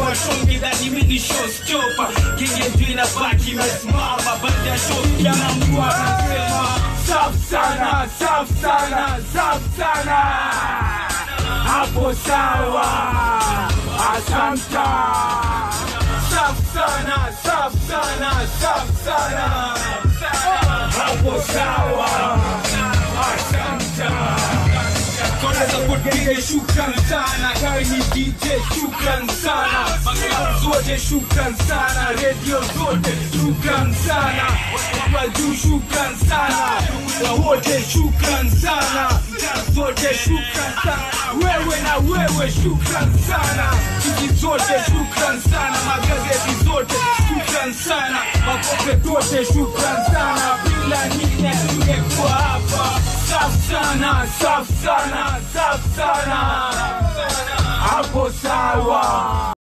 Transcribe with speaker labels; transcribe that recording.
Speaker 1: washonge dhani mimi ni showstopper genge ndio inabaki imesimama baada ya show kila mtu anasema safi sana safi sana safi sana hapo sawa asanta safi sana safi sana safi sana hapo sawa asanta Kwanza kutenge shukran sana kawe ni DJ shukran sana Maklabu zote shukran sana Radio zote shukran sana Watu juu shukran sana Wa wote shukran sana Mtaa zote shukran sana Wewe na wewe shukran sana Chiki zote shukran sana Magazeti zote shukran sana Makope zote shukran sana Bila nyinyi tungekuwa hapa Safi sana, safi sana, safi sana hapo sawa